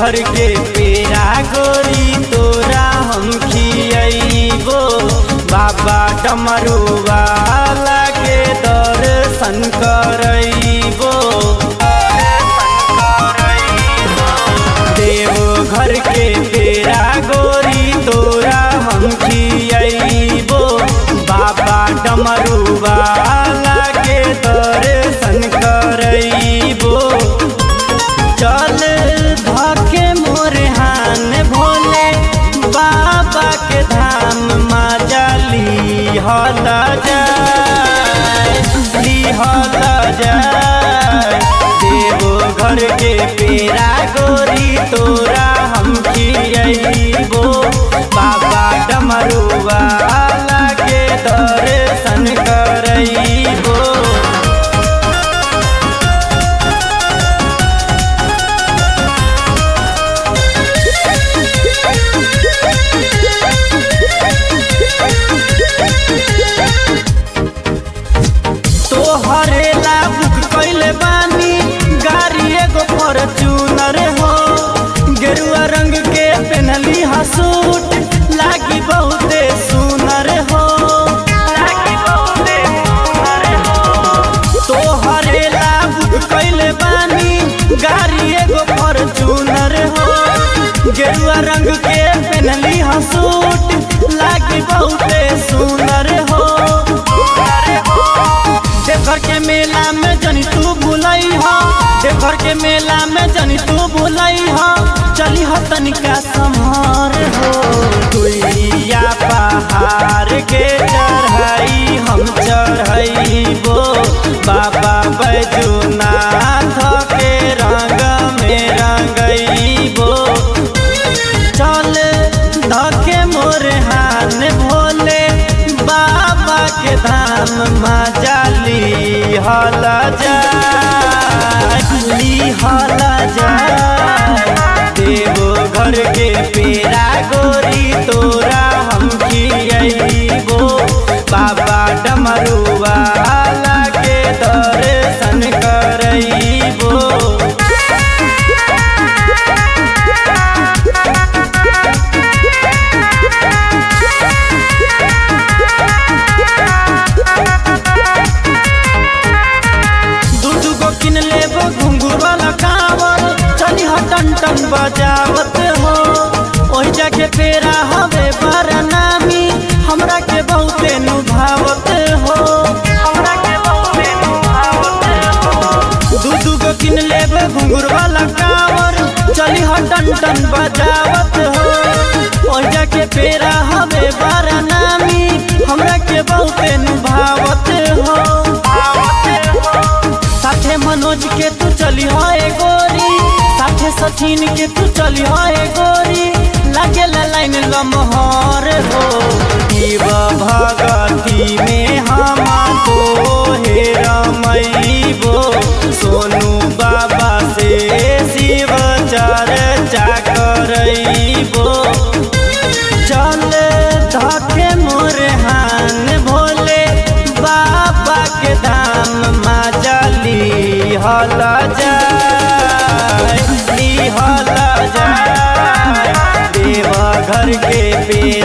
घर के पेड़ा गोरी तोरा हम खियबो बाबा डमरुआ लागे दर्शन करैबो देव घर के पेड़ा गोरी तोरा हम खियबो बाबा डमरुआ लागे दर्शन करैबो चल धके मोर हान भोले बाबा के धाम मजली हल जाय हल जाय देवो घर के पेड़ा गोरी तोरा हम खियबो बाबा डमरुआ लागे दर्शन करैबो तोहरे ला बुक कैले बानी गाड़ी एगो फॉर्च्यूनर हो गेरुआ रंग के पहनली हा सूट लागी बहुते सुनर हो लागी बहुते सुनर हो तोहरे ला बुक कैले बानी गाड़ी एगो फॉर्च्यूनर हो गेरुआ रंग के पहनली हा सूट लागी बहुते सुनर हो देवघर के मेला में जनी तू भूलई हो देवघर के मेला में जनी तू भूलई हो चली हो तनिका सम्हार हो दुइया पहाड़ के चढ़ाई हम चढ़ाइबो बाबा बैजूनाथ के रंग में रंगइबो चल धके मोर हान भोले बाबा के धाम मजाली हल जाली हल जाय देवो घर के पेड़ा गोरी तोरा हम खियबो बाबा डमरुआ लागे दर्शन करैबो दू दू गो किन लेबो घुंघरू वाला कांवर चली ह टन टन बजावत हो ओही जाके पेरा हवे बरनामी हमरा के बहुते नुभावत हो हमरा के बहुते नुभावत हो दू दू गो किन लेबो घुंघरू वाला कांवर चली ह टन टन बजावत हो ओही जाके पेरा हवे बरनामी हमरा के बहुते नुभावत हो साथे मनोज के तू चली है गोरी साथे सचिन के तू चली है गोरी लागे लाइन लमहर हो शिव भगती में हम तो हे रमैबो सोनू बाबा से शिव चर्चा करैबो चल धके मोर हान भोले बाबा के धाम मजली हल जाय हल जाय देव घर के पे